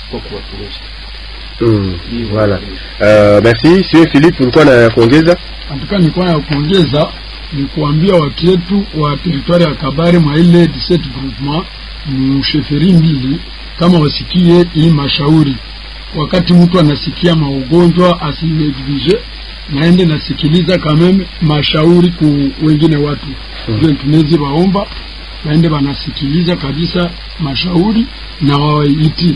kwa kuwatumishi. Mm. Voilà. Uh, merci. Sio Philippe ulikuwa na kuongeza? Katika nilikuwa ya kuongeza ni kuambia watu wetu wa teritwari ya Kabare mwa ile 17 groupement msheferi mbili kama wasikie hii mashauri. Wakati mtu anasikia maugonjwa asineglige, naende nasikiliza kameme mashauri ku wengine watu ndio tunezi waomba waende wanasikiliza kabisa mashauri na wawaiti,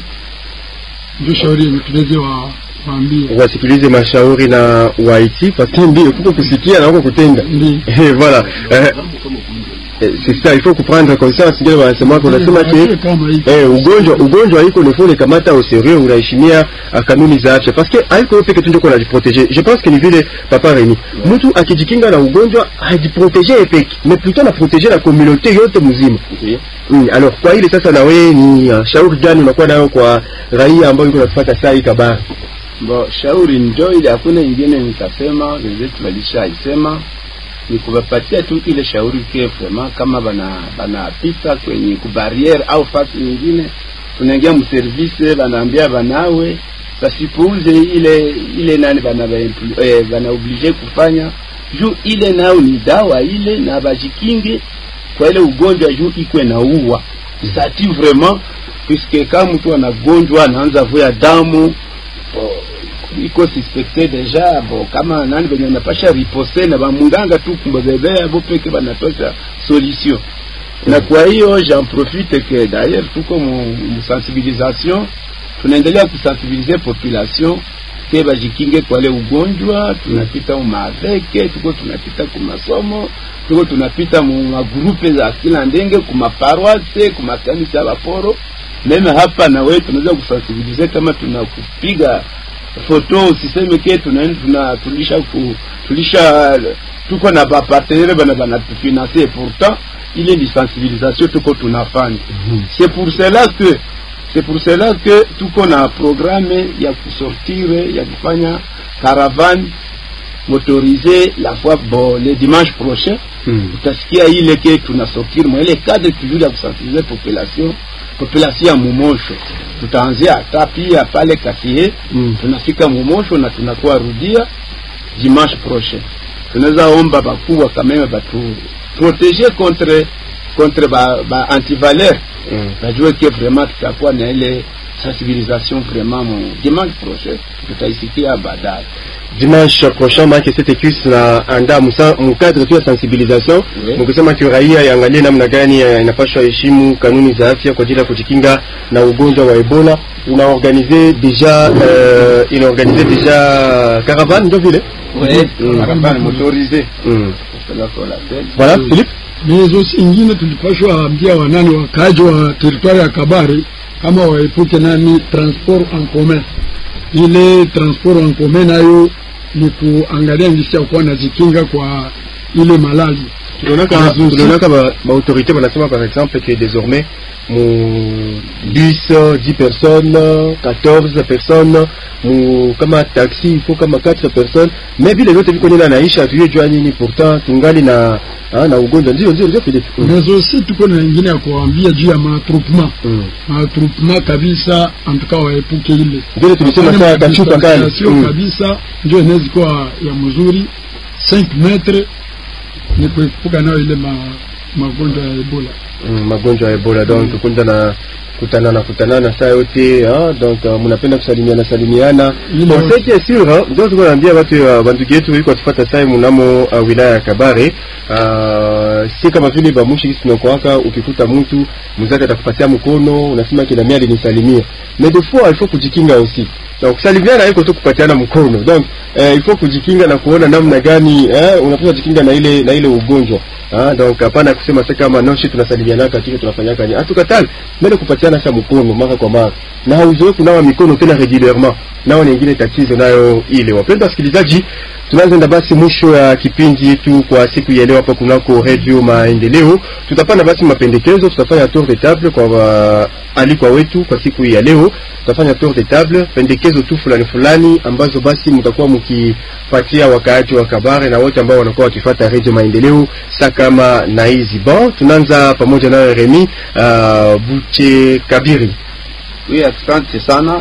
ndio shauri yenye tunezi wa waambie wasikilize mashauri na waiti paske ndio kuko kusikia na kuko kutenda Ndi. Eh, voilà eh, Jambo kama ugonjwa eh, c'est ça il faut comprendre conscience ngine wanasema kwa nasema ke kama hii Eh, ugonjwa ugonjwa haiko ne faut le kamata au sérieux unaheshimia uh, kanuni za afya parce que haiko yote peke tu ndio kuna jiprotéger je pense que ni vile papa Remy mtu akijikinga na ugonjwa hajiprotéger yeye peke mais plutôt na protéger la communauté yote mzima ndio mm, alors kwa ile sasa na wewe ni uh, shauri gani unakuwa nayo kwa raia ambao yuko nafuata saa hii kabari Bo, shauri njo ile, hakuna ingine nitasema, wenzetu walishaisema, ni kuwapatia tu ile shauri ke vraiment kama bana banapita kwenye kubariere au fasi nyingine, tunaingia mservice, banaambia banawe sasipuuze ile ile nani bana ba- eh, bana oblige kufanya juu ile nao ni dawa ile, na bajikinge kwa ile ugonjwa juu ikwe na uwa sati vraiment puisque kama mtu anagonjwa anaanza vuya damu bo, iko suspecte deja bo kama nani venye napasha riposte na bamunganga tu kumbebebea bo peke banatosha solution na kwa hiyo j'en profite que d'ailleurs tuko mu mu sensibilisation tunaendelea kusensibiliser population ke bajikinge kwa ile ugonjwa tunapita umaveke tuko tunapita kumasomo tuko tunapita mu magrupe za kila ndenge kumaparoise kumakanisa ya baporo meme hapa na wewe tunaweza kusensibiliser kama tunakupiga foto usiseme ke tuna, tuna tulisha ku, tulisha tuko na bapartenere bana banatufinanse pourtant ile ni sensibilisation tuko tunafanya c'est pour cela que c'est pour cela que tuko na programme ya kusortire ya kufanya caravane motorisée la fois bon le dimanche prochain mm. utasikia ile ke tunasortir mwa ile cadre toujours ya kusensibiliser population population ya Mumosho. Tutaanzia hata pia pale Kasie Mm. tunafika Mumosho na tunakuwa rudia dimanche prochain. Tunaweza omba bakubwa kameme batu protéger contre contre ba, ba antivaleur Mm. najue ke vraiment tutakuwa na ile sensibilisation vraiment mu dimanche prochain tutaisikia baadaye. dimanche prochain maake cette cuisse na anda musa mukadre tu ya sensibilisation Oui. mukisema ki raia yaangalie namna gani eh, inapaswa heshimu kanuni za afya kwa ajili ya kujikinga na ugonjwa wa Ebola. Unaorganize deja uh, inaorganize deja caravane ndio vile Oui, Mm. caravane motorisée. mm. C'est là qu'on l'appelle. Voilà Philippe mezo ingine tulipashwa ambia wanani wakaaji wa teritwari ya Kabare kama waepuke nani transport en commun. Ile transport en commun nayo ni kuangalia ngisi ya kuwa nazikinga kwa ile malali tulionaka Mazuzi. tulionaka ba, ba autorité banasema par exemple que désormais mu bus 10 personnes 14 personnes mu kama taxi il faut kama 4 personnes mais vile vyote viko nini anaisha tuye jua nini pourtant tungali na ah, na ugonjwa ndio ndio ndio Philippe mm. mezo si tuko na ingine ya kuambia juu ya matroupement mm. matroupement kabisa, antuka waepuke ile vile tulisema saa kachupa kale distanciation mm. kabisa, ndio inaweza kuwa ya mzuri 5 metre ni kuepuka nayo ile ma, magonjwa ya Ebola. mm, magonjwa ya Ebola donc kunda na kutana na kutanana saa yote ah, donc uh, mnapenda kusalimiana salimiana Ile bon yote. ce qui est sûr hein, ndio tuko naambia watu uh, bandugu yetu iko tufata sai mnamo uh, wilaya ya Kabare uh, si kama vile bamushi kisi tunakoaka ukikuta mtu mzake atakupatia mkono unasema kila mia alinisalimia mais des fois il faut kujikinga aussi donc kusalimiana haiko tu kupatiana mkono donc eh, il faut kujikinga na kuona namna gani eh, unapaswa jikinga na ile na ile ugonjwa Ah, donc hapana kusema sasa kama noshi tunasalimiana katika tunafanyaka ni hatukatali mbele kupatiana sasa mkono mara kwa mara na hauzoe kunawa mikono tena regularement nao ni ingine tatizo nayo ile wapendwa wasikilizaji tunaanza basi mwisho ya kipindi yetu kwa siku ya leo hapa kunako Radio Maendeleo. Tutapanda basi mapendekezo, tutafanya tour de table kwa wa, alikwa wetu kwa siku ya leo. Tutafanya tour de table, pendekezo tu fulani fulani ambazo basi mtakuwa mkipatia wakaaji wa Kabare na wote ambao wanakuwa wakifuata Radio Maendeleo sa kama na hizi. Bon, tunaanza pamoja na Remy uh, Buche Kabiri. Oui, asante sana.